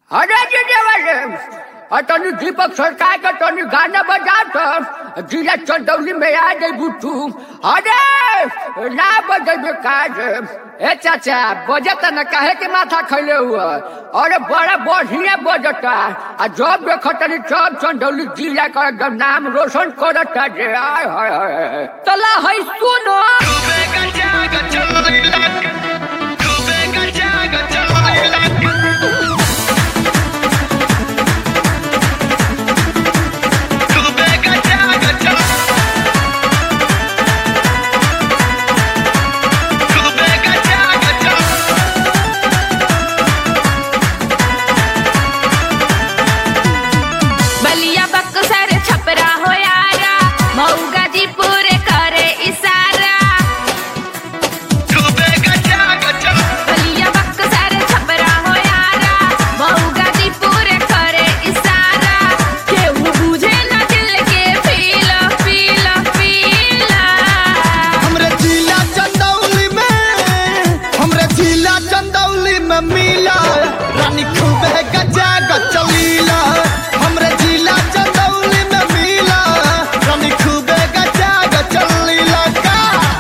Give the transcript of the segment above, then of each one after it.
अरे जी देवाले तनी दीपक सरकार का तनी गाना बजा तो जिला चंदौली में आ गई बुट्टू अरे ना बजे काज ए चाचा बजत न काहे के माथा खैले हुआ अरे बड़ा बढ़िया बजता आ जब देखो तनी सब चंदौली जिला का एकदम नाम रोशन करता जे आय हाय हाय तला है सुनो बलिया बक्सर छपरा हो यारा मऊ गाजीपुर करे इशारा बलिया बक्सर छपरा हो यारा मऊ गाजीपुर करे इशारा केहू बुझे न दिल के फील फील फील हमरे जिला चंदौली में हमरे जिला चंदौली में मिला रानी खूबे गजा गचलीला हमरे जिला चंदौली में मिला रानी खूबे गजा गचलीला का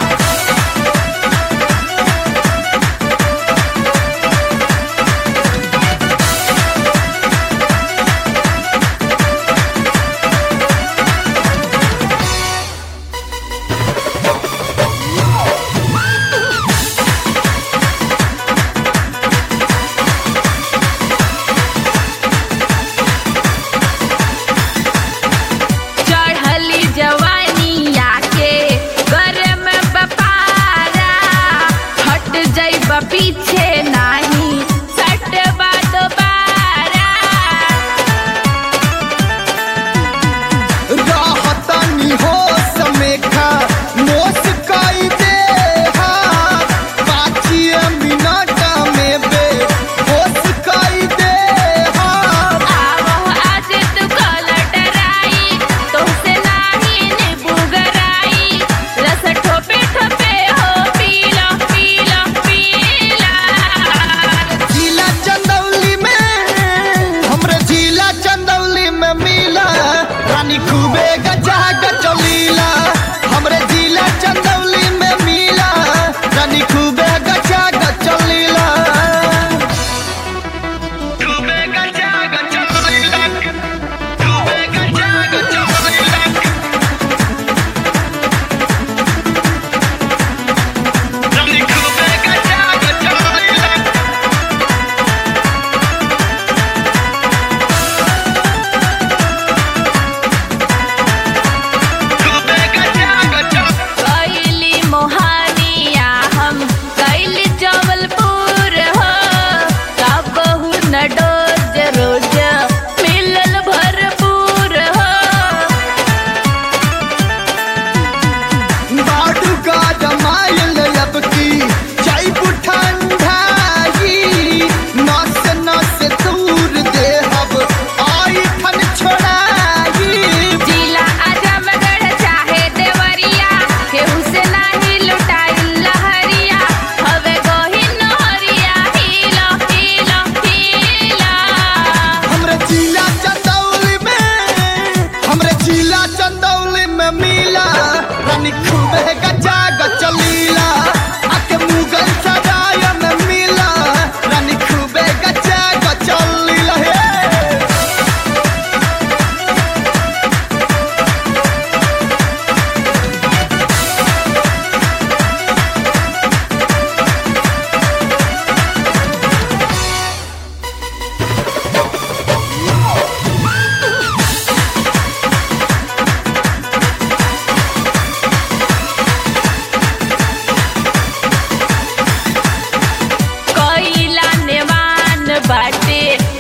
चढ़ली जवानी आके गरम बपारा हट जाइब पीछे नाही सटबा दोबारा राहतनी हो समेखा मोस कई दे हा पाँचिए मिनट में बे होश कई दे हा आवह आज तू कलटराई तुमसे नाही निबुगराई रस ठोपे ठोपे हो पीला पीला पीला जिला चंदौली में हमरे जिला चंदौली में मिला रानी खूबे गजा गचलीला हमरे जिला चंदौली में मिला रानी खूबे गजा गचलीला कैली मोहानिया हम कैली जबलपुर हो कबहू न डोज रोज मिलल भरपूर हो बाडू का जमायल अब की जैब ठंडाई नस नस दूर दे हब आई ठन छोड़ाई जिला आजमगढ़ चाहे देवरिया केहू से नाही लुटाइल लहरिया हवे गोही नहरिया हिला हिला हिला हमरे जिला चंदौली में हमरे जिला चंदौली में मिला रानी खूबे गजा गचलीला आके मुगल सराय में मिला रानी खूबे गजा गचलीला हे कोइला नेवान बाटे